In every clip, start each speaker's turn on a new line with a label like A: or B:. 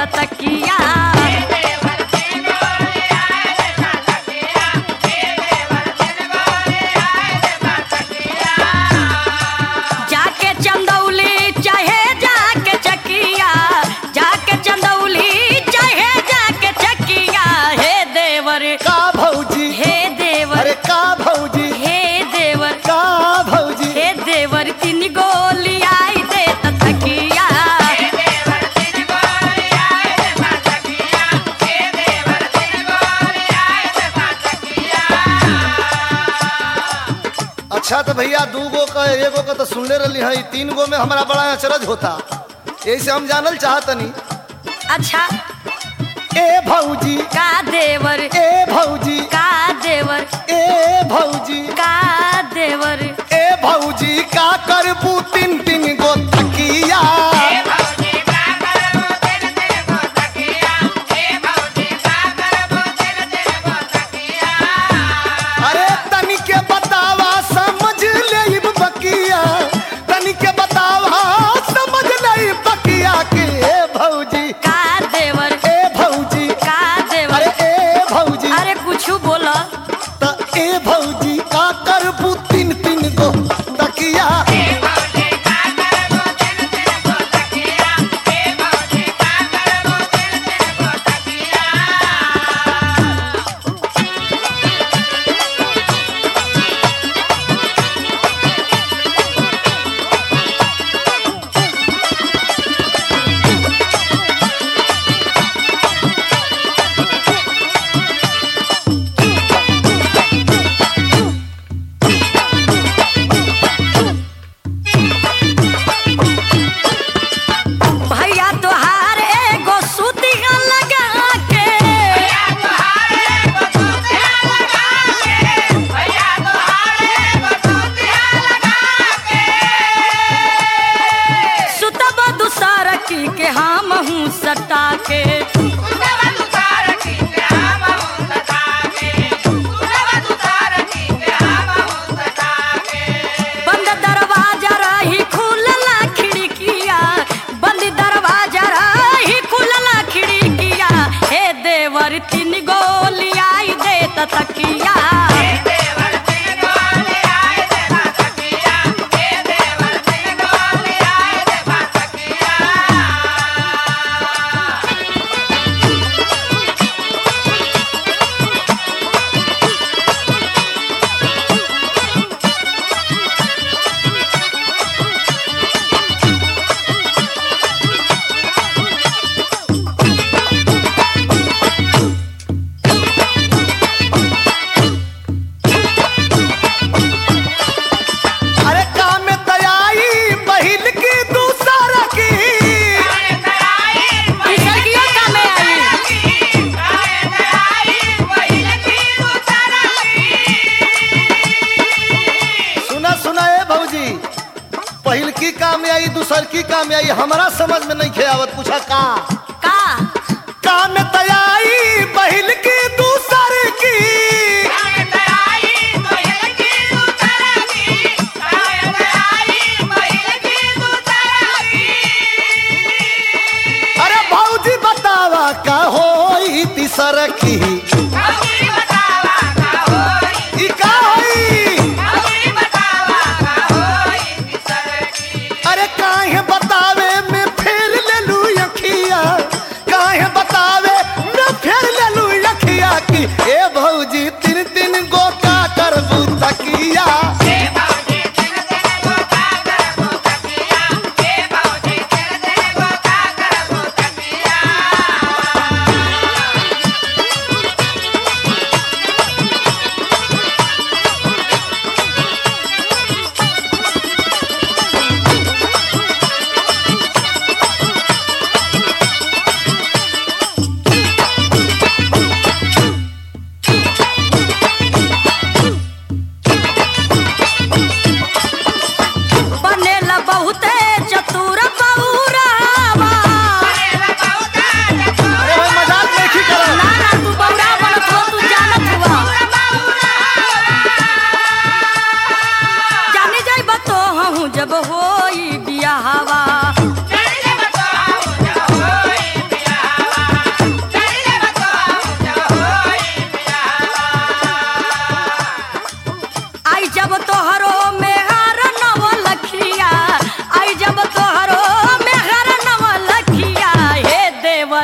A: तकिया जाके चंदौली चाहे जाके चकिया जाके चंदौली चाहे जाके चकिया हे देवर
B: का भौजी
A: हे देवर
B: अरे का भौजी
A: हे देवर
B: का भौजी
A: हे देवर तीन गोली आई दे त तकिया
B: अच्छा तो भैया दू गो का एगो का तो सुनले रही है तीन गो में हमारा बड़ा अचरज होता यही से हम जानल चाहतनी
A: अच्छा
B: ए भौजी
A: का देवर
B: ए भौजी
A: का देवर
B: ए भौजी
A: का देवर
B: ए भौजी का करबू तीन तीन गो तकिया अरे तनी के बतावा समझ ले बकिया तनी के बतावा समझ ले बकिया के ए भौजी
A: का देवर
B: ए भौजी
A: का देवर
B: अरे ए भौजी
A: अरे कुछ बोला
B: त ए भौजी का करबू तीन तीन गो तकिया
A: भैया तोहार एगो सुतिया लगा के सुतब दूसर की के हम हूँ सटा के बंद दरवाजा रही खुलला खिड़किया बंद दरवाजा रही खुलला खिड़किया हे देवर तीन गोली आई दे त तकिया
B: अरे काम में दयाई बहिल की दूसरा की
A: पिछड़कियों का में आई
B: सुना सुना ए भौजी पहिल की काम में आई दूसर की काम में आई हमारा समझ में नहीं खेवत पूछा का
A: का
B: काम में दयाई बहिल की दूसर की अरे भौजी बतावा का होई तीसर की ई का होई अरे काहे बतावे में फेर ले लू अखिया काहे बतावे में फेर ले लू अखिया की ए भौजी तीन तीन गो का करबू तकिया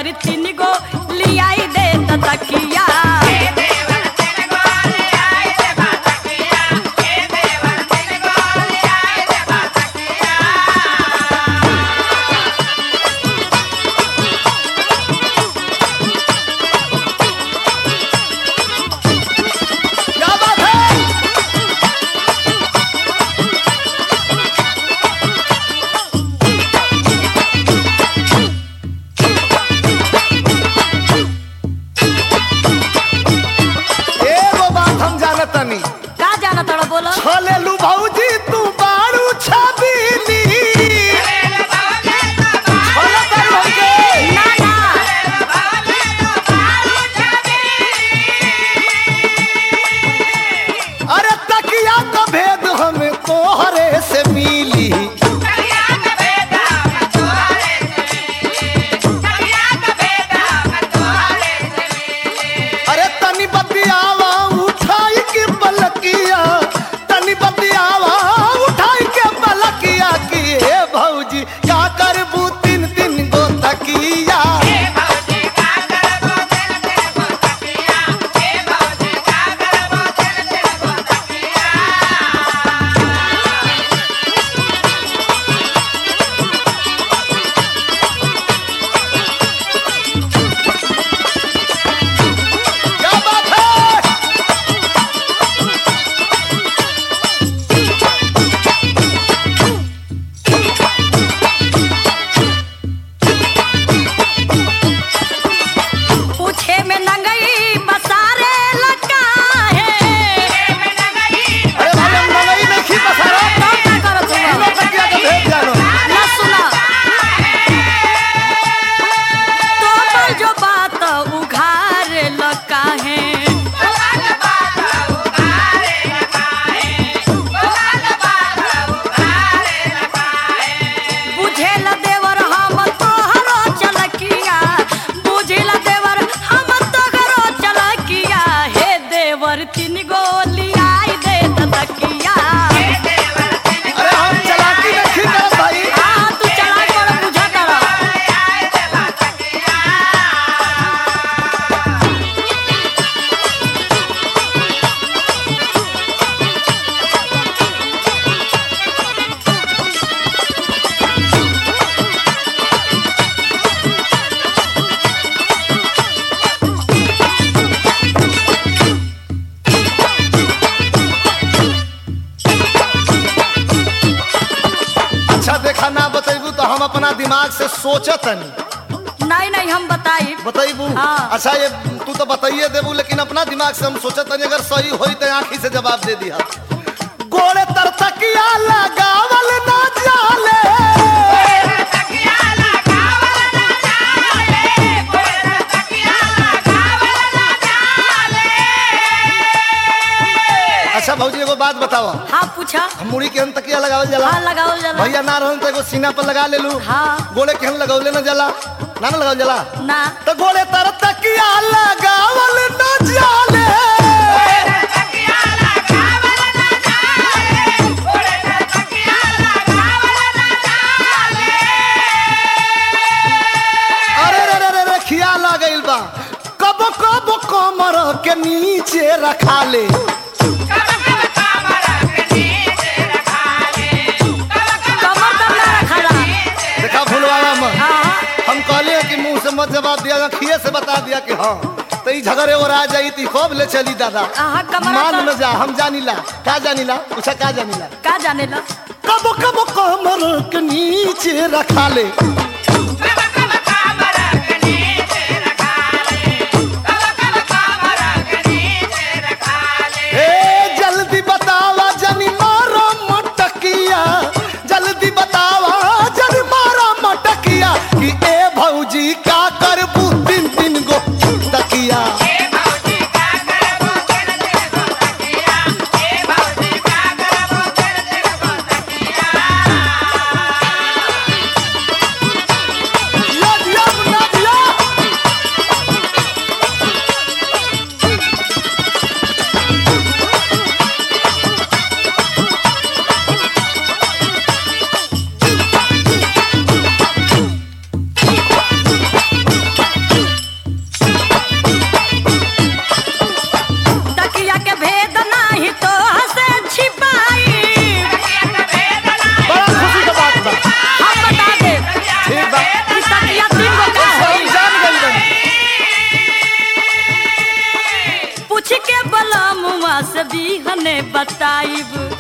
A: देवर तीन गो लियाई दे तकिया
B: क्या बात है एगो बात हम जानतनी
A: का जाना तोड़ा बोलो
B: छलेलू भौजी तू बारू छबीली छले तारू हमके
A: ना ना
B: अरे तकिया का भेद हमें तोहरे से मिली अरे तनी बतियावा उठाई के पलकिया तनी बतियावा उठाई के पलकिया की हे भौजी का करबू तीन तीन गो तकिया क्या बात है
A: पूछे में नंगई बसारे लगा है
B: अरे भाई हम नहीं नहीं बसारा
A: तो का करत
B: तीनों
A: हुआ
B: तकिया का भेद जानो
A: ना सुना तो पर जो बात उघार लगा है बुझेल देवर हम तोहरो चलकिया बुझेल देवर हम तोहरो चलकिया हे देवर तीन गोली आई दे तकिया
B: अरे हम चलाकी नहीं करत भाई
A: हाँ तू चला कर बुझा कर
B: अच्छा देखा ना बतेबू तो हम अपना दिमाग से सोचतनी
A: नहीं नहीं हम बताई
B: बतेबू
A: हाँ।
B: अच्छा ये तू तो बताइए देबू लेकिन अपना दिमाग से हम सोचतनी अगर सही होई तो आंखी से जवाब दे दिया गोड़े तर तकिया लगावल ना जाले अच्छा भौजी एगो बात बताओ
A: हाँ पूछा
B: हम मुड़ी के हम तकिया लगावल जाला
A: हाँ लगाओ जला
B: भैया ना रहन तो एगो सीना पर लगा लेलू
A: हाँ
B: गोड़े के हम लगौले ना जाला ना ना लगावल जाला
A: ना
B: तो गोड़े तर तकिया लगावल न जाले अरे रे रे रे रे खिया लगइल बा कब कब कमर के नीचे रखा ले
A: कमर कम ना रखला
B: देखा भूलवावा मत
A: हाँ
B: हम कहले कि मुंह से मत जवाब दिया खिए से बता दिया कि हाँ तो ई झगड़े और आ जाई ती खूब ले चली दादा
A: हाँ, कमरा
B: मान
A: तो-
B: में जा हम जानिला का जानिला पूछा का जानिला
A: का जाने ला
B: कब कब कमर के नीचे रखा ले ए जल्दी बतावा जनी मारा मटकिया जल्दी बतावा जनी मारा मटकिया कि ए भौजी का करबू तीन तीन गो तकिया दिया दिया मुन्ना दिया
A: बताइब